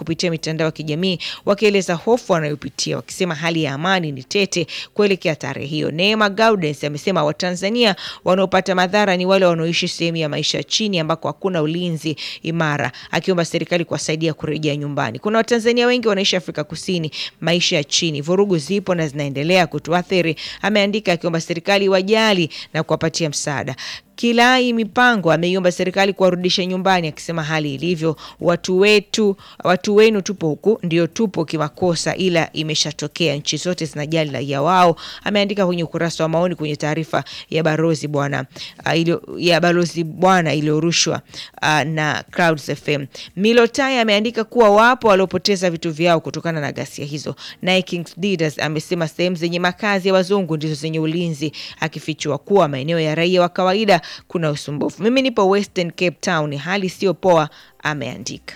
kupitia mitandao ya kijamii wakieleza hofu wanayopitia, wakisema hali ya amani ni tete kuelekea tarehe hiyo. Neema Gaudens amesema Watanzania wanaopata madhara ni wale wanaoishi sehemu ya maisha ya chini ambako hakuna ulinzi imara, akiomba serikali kuwasaidia kurejea nyumbani. Kuna Watanzania wengi wanaishi Afrika Kusini, maisha ya chini, vurugu zipo na zinaendelea kutuathiri, ameandika, akiomba serikali wajali na kuwapatia msaada. Kilai Mipango ameiomba serikali kuwarudisha nyumbani, akisema hali ilivyo, watu wetu, watu wenu tupo huku, ndio tupo kimakosa, ila imeshatokea. Nchi zote zinajali raia wao, ameandika kwenye ukurasa wa maoni kwenye taarifa ya balozi bwana uh, ilio, ya balozi bwana iliyorushwa uh, na Clouds FM. Milotai ameandika kuwa wapo waliopoteza vitu vyao kutokana na ghasia hizo. Naye Kings Leaders amesema sehemu zenye makazi ya wazungu ndizo zenye ulinzi, akifichua kuwa maeneo ya raia wa kawaida kuna usumbufu. Mimi nipo Western Cape Town, hali sio poa, ameandika.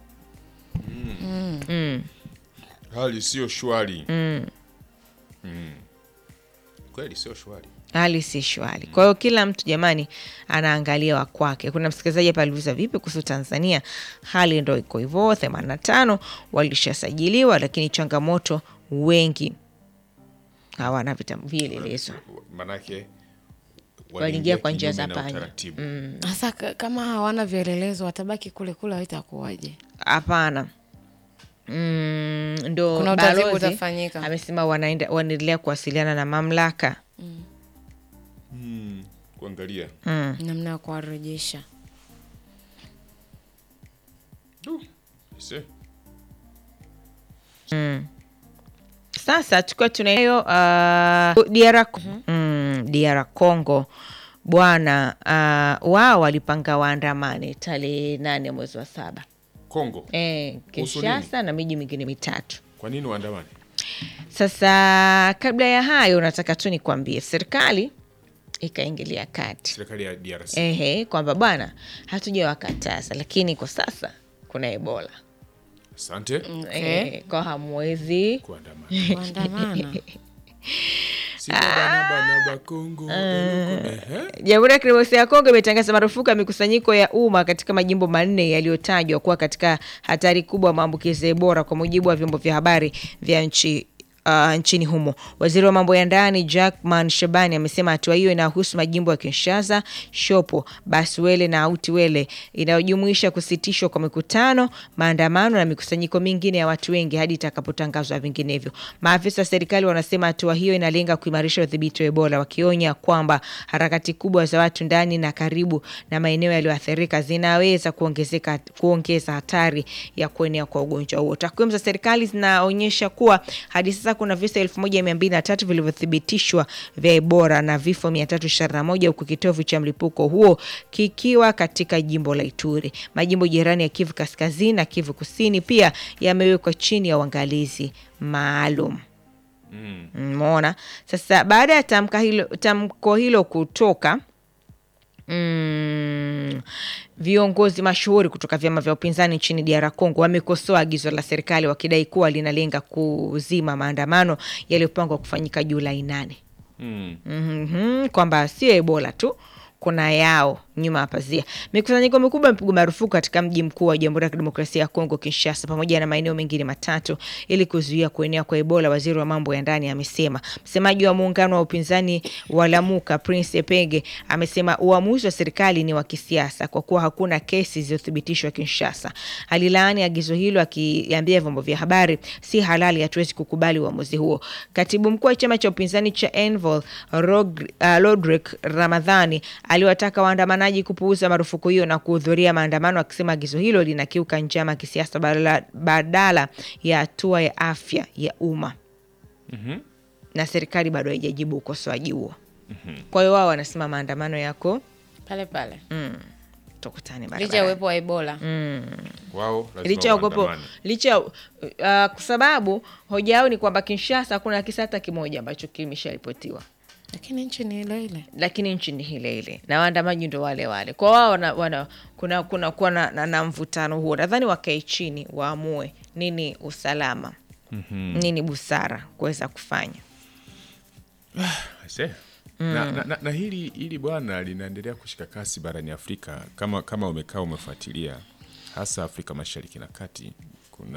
hali sio shwari mm. kweli sio shwari hali si shwari. Kwa hiyo kila mtu jamani, anaangalia wa kwake. Kuna msikilizaji hapa aliuliza vipi kuhusu Tanzania, hali ndo iko hivyo, themanini na tano walishasajiliwa, lakini changamoto wengi hawana vitabu vielelezo, manake Waliingia kwa njia za kinyume na panya. utaratibu. Sasa ka- kama hawana vielelezo watabaki kule kule, haitakuwaje? hapana. Mm, ndo Kuna utaratibu balozi utafanyika. amesema wanaenda wanaendelea kuwasiliana na mamlaka Mm, kuangalia namna ya kuwarejesha. Du, ise. Sasa tukiwa tunayo uh, DR, mm, DR Congo bwana, uh, wao walipanga waandamane tarehe nane mwezi wa saba Kongo e, Kuhusu Kinshasa na miji mingine mitatu. kwa nini waandamani Sasa kabla ya hayo, nataka tu nikwambie serikali ikaingilia kati serikali ya DRC ehe, kwamba bwana, hatujawakataza lakini kwa sasa kuna Ebola asante e, kwa hamwezi kuandamana Kuandamana sitabanabana Kongo ehe. Jamhuri ya Kidemokrasia ya Kongo imetangaza marufuku ya mikusanyiko ya umma katika majimbo manne yaliyotajwa kuwa katika hatari kubwa ya maambukizi ya Ebola kwa mujibu wa vyombo vya habari vya nchi Uh, nchini humo. Waziri wa mambo ya ndani Jackman Shabani amesema hatua hiyo inahusu majimbo ya Kinshasa, Shopo, Baswele na Autiwele inayojumuisha kusitishwa kwa mikutano, maandamano na mikusanyiko mingine ya watu wengi hadi itakapotangazwa vinginevyo. Maafisa wa serikali wanasema hatua hiyo inalenga kuimarisha udhibiti wa Ebola, wakionya kwamba harakati kubwa za watu ndani na karibu na maeneo yaliyoathirika zinaweza kuongezeka kuongeza hatari ya kuenea kwa ugonjwa huo. Takwimu za serikali zinaonyesha kuwa hadi sasa kuna visa elfu moja mia mbili na tatu vilivyothibitishwa vya Ebola na vifo mia tatu ishirini na moja huku kitovu cha mlipuko huo kikiwa katika jimbo la Ituri. Majimbo jirani ya Kivu Kaskazini na Kivu Kusini pia yamewekwa chini ya uangalizi maalum. Umeona sasa, baada ya tamka hilo, tamko hilo kutoka Mm, viongozi mashuhuri kutoka vyama vya upinzani nchini DR Congo wamekosoa agizo la serikali wakidai kuwa linalenga kuzima maandamano yaliyopangwa kufanyika Julai nane. Mm. Mhm, kwamba sio Ebola tu kuna yao nyuma ya pazia. Mikusanyiko mikubwa imepigwa marufuku katika mji mkuu wa Jamhuri ya Kidemokrasia ya Kongo, Kinshasa, pamoja na maeneo mengine matatu ili kuzuia kuenea kwa Ebola. Waziri wa mambo ya ndani amesema. Msemaji wa muungano wa upinzani wa Lamuka, Prince Epenge, amesema uamuzi wa serikali ni wa kisiasa kwa kuwa hakuna kesi zilizothibitishwa Kinshasa. Alilaani agizo hilo akiambia vyombo vya habari, si halali, hatuwezi kukubali uamuzi huo. Katibu mkuu wa chama cha upinzani cha Envol Rog- uh, Lodrick Ramadhani aliwataka waandamanaji kupuuza marufuku hiyo na kuhudhuria maandamano, akisema agizo hilo linakiuka njama ya kisiasa badala, badala ya hatua ya afya ya umma na serikali bado haijajibu ukosoaji huo. Kwa hiyo wao wanasema maandamano yako, pale pale, tukutane licha ya barabarani. uwepo wa Ebola. wao lazima licha ya ugopo waandamane. licha ya- uh, kwa sababu hoja yao ni kwamba Kinshasa hakuna kisa hata kimoja ambacho kimesharipotiwa, Lakini nchi ni ile ile. lakini nchi ni ile ile na waandamaji ndo wale wale. Kwa wao wana, wana, kuna kuna kuwa na, na, na mvutano huo. Nadhani wakae chini waamue nini usalama nini busara kuweza kufanya. Aise. Na, na, na, na hili hili bwana linaendelea kushika kasi barani Afrika kama kama umekaa umefuatilia hasa Afrika Mashariki na Kati. Kuna